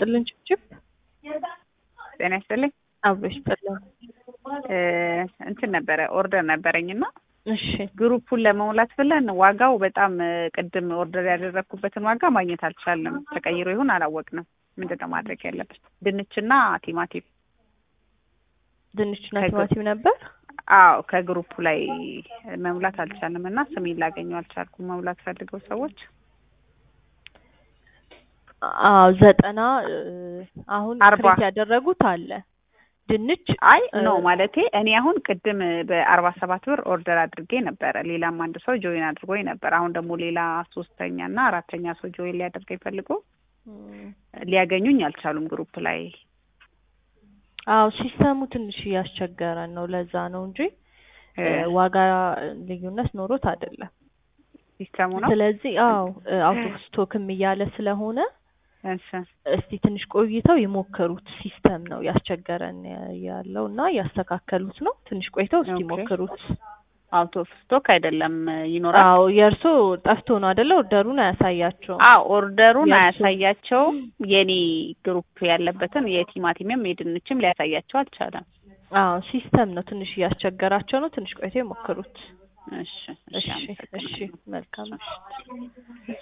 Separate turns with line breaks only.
ይስጥልን ጭብጭብ
ጤና ይስጥልኝ።
አብሮ ይስጥልን።
እንትን ነበረ ኦርደር ነበረኝና
እሺ
ግሩፑን ለመሙላት ብለን ዋጋው በጣም ቅድም ኦርደር ያደረግኩበትን ዋጋ ማግኘት አልቻልንም። ተቀይሮ ይሁን አላወቅንም። ምንድን ነው ማድረግ ያለብን? ድንችና ቲማቲም።
ድንችና
ከግ-
ቲማቲም ነበር።
አዎ ከግሩፑ ላይ መሙላት አልቻልንም እና ስሜን ላገኘው አልቻልኩም። መሙላት ፈልገው ሰዎች
አዎ ዘጠና እ፣ አሁን
አርባ።
ክሬት ያደረጉት አለ ድንች
አይ
እ፣
ኖ ማለቴ እኔ አሁን ቅድም በአርባ ሰባት ብር ኦርደር አድርጌ ነበረ። ሌላም አንድ ሰው ጆይን አድርጎኝ ነበር። አሁን ደግሞ ሌላ ሶስተኛ እና አራተኛ ሰው ጆይን ሊያደርገኝ ፈልጎ
እም፣
ሊያገኙኝ አልቻሉም ግሩፕ ላይ
አዎ ሲስተሙ ትንሽ እያስቸገረን ነው። ለዛ ነው እንጂ እ፣ ዋጋ ልዩነት ኖሮት አይደለም።
ሲስተሙ ነው።
ስለዚህ አዎ አውት ኦፍ ስቶክም እያለ ስለሆነ
እሺ
እስቲ ትንሽ ቆይተው ይሞክሩት። ሲስተም ነው ያስቸገረን ያለው እና ያስተካከሉት ነው። ትንሽ ቆይተው እስቲ
ኦኬ።
ይሞክሩት።
አውት ኦፍ ስቶክ አይደለም ይኖራል።
አዎ የእርሶ ጠፍቶ ነው አይደለ? ኦርደሩን አያሳያቸውም።
አዎ ኦርደሩን
የእሱ-
አያሳያቸውም። የኔ ግሩፕ ያለበትን የቲማቲምም የድንችም ሊያሳያቸው አልቻለም።
አዎ ሲስተም ነው ትንሽ እያስቸገራቸው ነው። ትንሽ ቆይተው ይሞክሩት።
እሺ
እሺ እሺ
አመሰግናለሁ።
መልካም ምሽት።